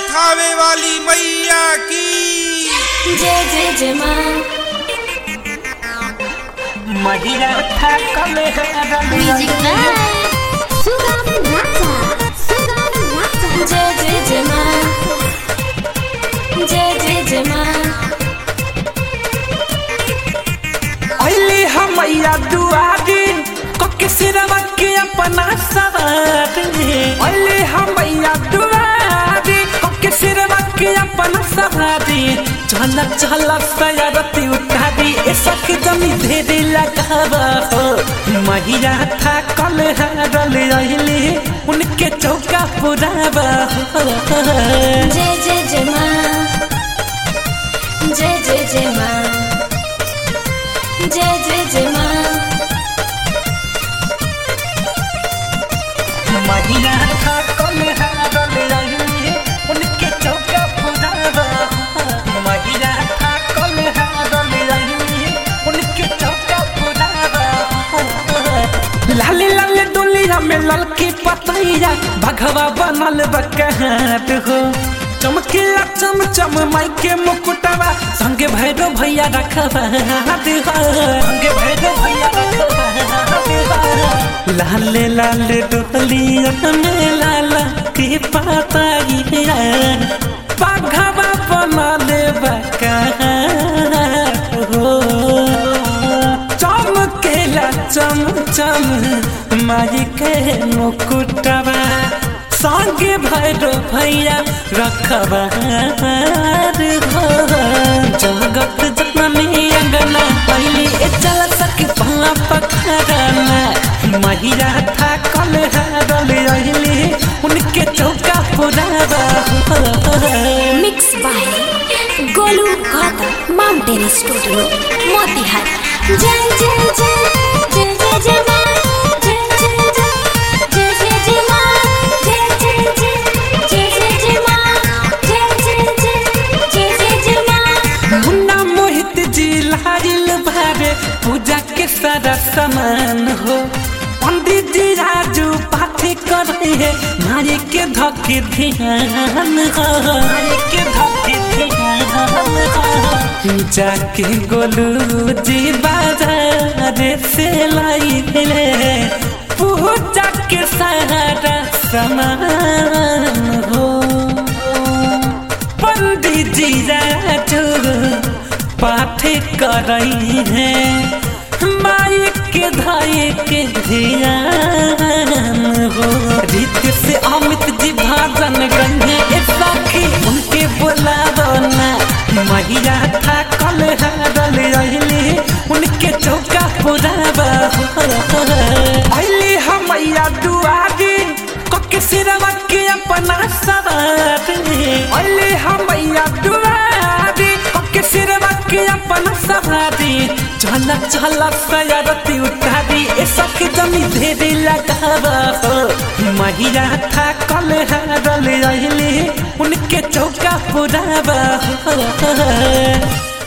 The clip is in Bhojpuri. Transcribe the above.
थावे वाली मैया की जय जय जय माँ महिला था कल म्यूजिक बाय सुगम राजा सुगम राजा जय जय जय माँ जय जय जय माँ अली हमैया दुआरी कके सिरवा के अपना सवार अली हमैया दुआरी कके सिरवा के अपना सवारी चल चल सयारती उतारी ऐसा के जमी धेरे लगावा हो महिला था कल हरल अली उनके चौका पुरावा हो जय जय जय माँ जय जय जय माँ जय जय जय माँ महिला था कल हरल अली उनके चौका पुरावा महिला था कल हरल अली उनके चौका पुरावा लाले लाले दुनिया में ललकी पतैया भगवा बनल बकहाट हो चमकीला चम चम माई के मुकुटवा संगे भैरो भैया रखवा हाथ हो संगे भैरो भैया रखवा हाथ हो लाले लाले डोलिया में लाला के पतैया भगवा बनल बकहाट हो चमकेला चम चम माई के मुकुटवा संगे भैरो भैया रखबा हो जगत जननी अंगना पहली ए चल सके पल्ला पखराना महिला था कल हरल रहली उनके चौका पुरावा हो mix by Golu Gautam mountain studio Motihari जय जय जय जय जय जय माँ जय जय जय जय जय जय माँ जय जय जय जय जय जय माँ जय जय जय जय जय जय माँ मुन्ना मोहित जी लारिल भारे पूजा के सारा सामान हो पंडित जी राजू पाठी कर है नारी के धके ध्यान हो नारी के धके ध्यान हो जाके गोलू जी बाजार से लाई ले पूजा के सारा सामान हो पंडित जी राजू पाठ करई है माई के धाई के ध्यान हो रीत से अमित जी भाजन गन्हे ए सखी उनके बुलावो ना मैया था कल हरल रहली उनके चौका पुरावा हो अली हमैया दुआरी कके सिरवा के अपना सवार अली हमैया दुआरी कके सिरवा के अपना सवारी चल चल सयारती उतारी ए सखी जमी धेरे लगावा हो महिला था कल हरल रहली उनके चौका पुरावा हो